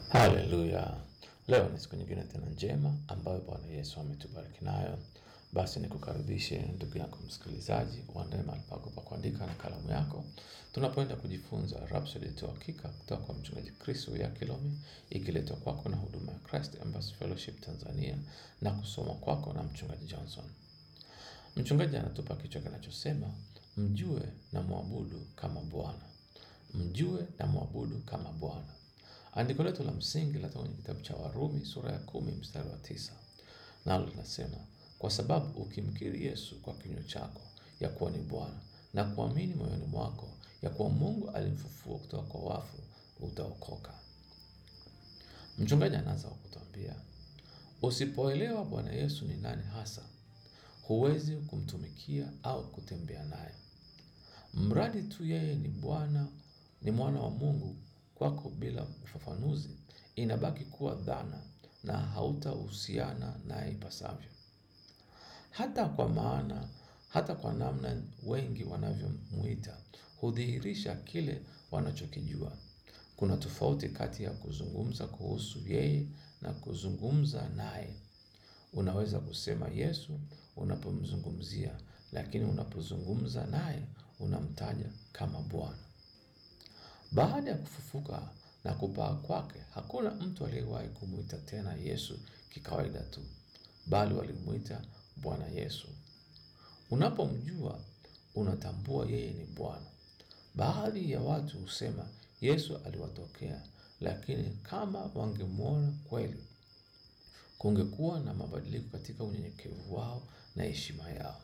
Haleluya! Leo ni siku nyingine tena njema ambayo Bwana Yesu ametubariki nayo. Basi nikukaribishe ndugu yako msikilizaji, uandae mahali pako pa kuandika na kalamu yako, tunapoenda kujifunza Rhapsody ya Uhakika kutoka kwa mchungaji Chris Kilome, ikiletwa kwako na huduma ya Christ Embassy Fellowship Tanzania na kusoma kwako na mchungaji Johnson. Mchungaji anatupa kichwa kinachosema mjue na mwabudu kama Bwana. Mjue na mwabudu kama Bwana. Andiko letu la msingi linatoka kwenye kitabu cha Warumi sura ya kumi mstari wa tisa nalo linasema kwa sababu ukimkiri Yesu kwa kinywa chako ya kuwa ni Bwana na kuamini moyoni mwako ya kuwa Mungu alimfufua kutoka kwa wafu utaokoka. Mchungaji anaanza kwa kutuambia usipoelewa Bwana Yesu ni nani hasa, huwezi kumtumikia au kutembea naye. Mradi tu yeye ni Bwana, ni mwana wa Mungu kwako bila ufafanuzi, inabaki kuwa dhana na hautahusiana naye ipasavyo. Hata kwa maana, hata kwa namna wengi wanavyomuita, hudhihirisha kile wanachokijua. Kuna tofauti kati ya kuzungumza kuhusu yeye na kuzungumza naye. Unaweza kusema Yesu unapomzungumzia, lakini unapozungumza naye unamtaja kama Bwana. Baada ya kufufuka na kupaa kwake, hakuna mtu aliyewahi kumwita tena Yesu kikawaida tu, bali walimwita Bwana Yesu. Unapomjua unatambua yeye ni Bwana. Baadhi ya watu husema Yesu aliwatokea, lakini kama wangemwona kweli, kungekuwa na mabadiliko katika unyenyekevu wao na heshima yao.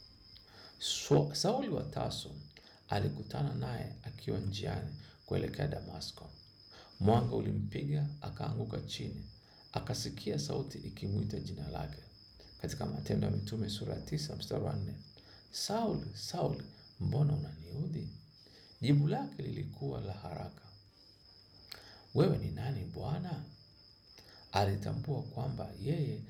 So, Sauli wa Tarso alikutana naye akiwa njiani kuelekea Damasko. Mwanga ulimpiga akaanguka chini, akasikia sauti ikimwita jina lake. Katika Matendo ya Mitume sura ya tisa mstari wa nne Sauli, Sauli, mbona unaniudhi? Jibu lake lilikuwa la haraka, wewe ni nani Bwana? Alitambua kwamba yeye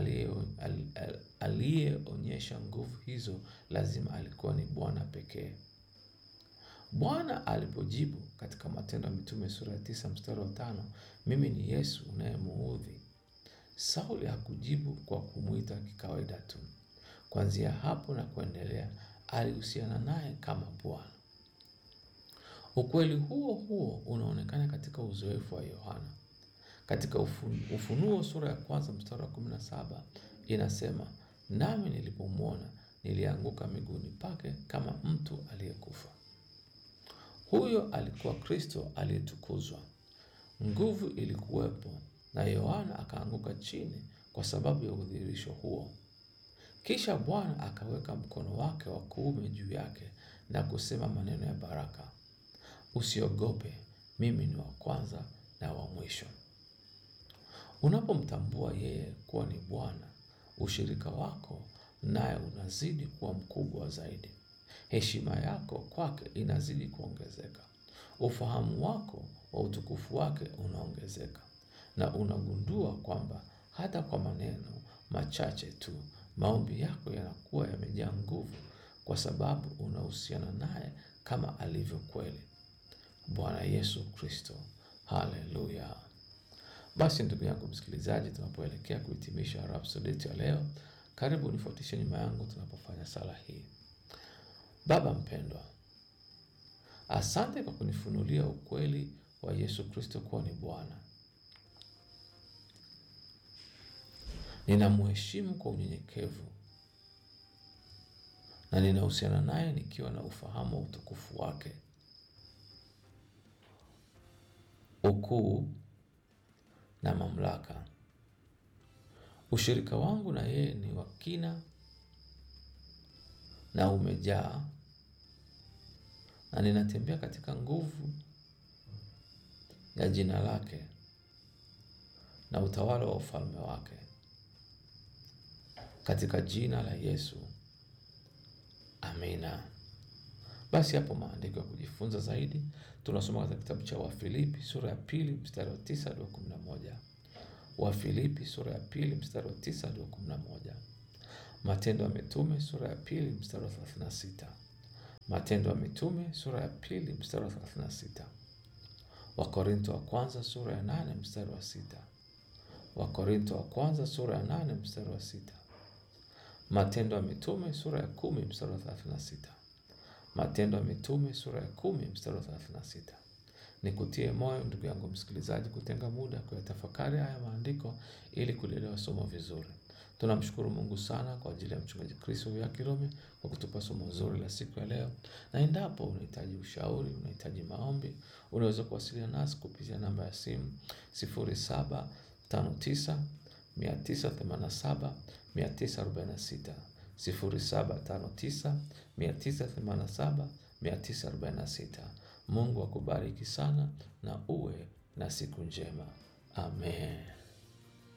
aliyeonyesha nguvu hizo lazima alikuwa ni Bwana pekee. Bwana alipojibu katika Matendo ya Mitume sura ya tisa mstari wa tano mimi ni Yesu unayemuudhi, Sauli hakujibu kwa kumwita kikawaida tu. Kuanzia hapo na kuendelea, alihusiana naye kama Bwana. Ukweli huo huo unaonekana katika uzoefu wa Yohana. Katika Ufunuo sura ya kwanza mstari wa kumi na saba inasema, nami nilipomwona nilianguka miguuni pake kama mtu aliyekufa. Huyo alikuwa Kristo aliyetukuzwa. Nguvu ilikuwepo na Yohana akaanguka chini kwa sababu ya udhihirisho huo. Kisha Bwana akaweka mkono wake wa kuume juu yake na kusema maneno ya baraka, usiogope, mimi ni wa kwanza na wa mwisho. Unapomtambua yeye kuwa ni Bwana, ushirika wako naye unazidi kuwa mkubwa zaidi. Heshima yako kwake inazidi kuongezeka. Ufahamu wako wa utukufu wake unaongezeka, na unagundua kwamba hata kwa maneno machache tu maombi yako yanakuwa yamejaa nguvu, kwa sababu unahusiana naye kama alivyo kweli. Bwana Yesu Kristo, haleluya! Basi ndugu yangu msikilizaji, tunapoelekea kuhitimisha Rhapsody ya leo, karibu nifuatishe nyuma yangu tunapofanya sala hii. Baba mpendwa, asante kwa kunifunulia ukweli wa Yesu Kristo kuwa ni Bwana. Ninamheshimu kwa unyenyekevu na ninahusiana naye nikiwa na ufahamu wa utukufu wake, ukuu na mamlaka. Ushirika wangu na yeye ni wa kina na umejaa, na ninatembea katika nguvu ya jina lake na utawala wa ufalme wake, katika jina la Yesu, amina. Basi hapo maandiko ya kujifunza zaidi tunasoma katika kitabu cha Wafilipi sura ya pili mstari wa tisa hadi wa kumi na moja Wafilipi sura ya pili mstari wa tisa hadi wa kumi na moja Matendo ya Mitume sura ya pili mstari wa thelathini na sita Matendo ya Mitume sura ya pili mstari wa thelathini na sita Wakorinto wa kwanza sura ya nane mstari wa sita. Wakorinto wa kwanza sura ya nane mstari wa sita. Matendo ya Mitume sura ya kumi mstari wa thelathini na sita. Matendo ya Mitume sura ya kumi mstari wa thelathini na sita. Nikutie moyo ndugu yangu msikilizaji, kutenga muda kuyatafakari haya maandiko ili kulielewa somo vizuri. Tunamshukuru Mungu sana kwa ajili ya mchungaji Kristo ya Kilome kwa kutupa somo zuri la siku ya leo, na endapo unahitaji ushauri, unahitaji maombi, unaweza kuwasiliana nasi kupitia namba ya simu 0759 987 946 0759 987 946. Mungu akubariki sana na uwe na siku njema. Amen.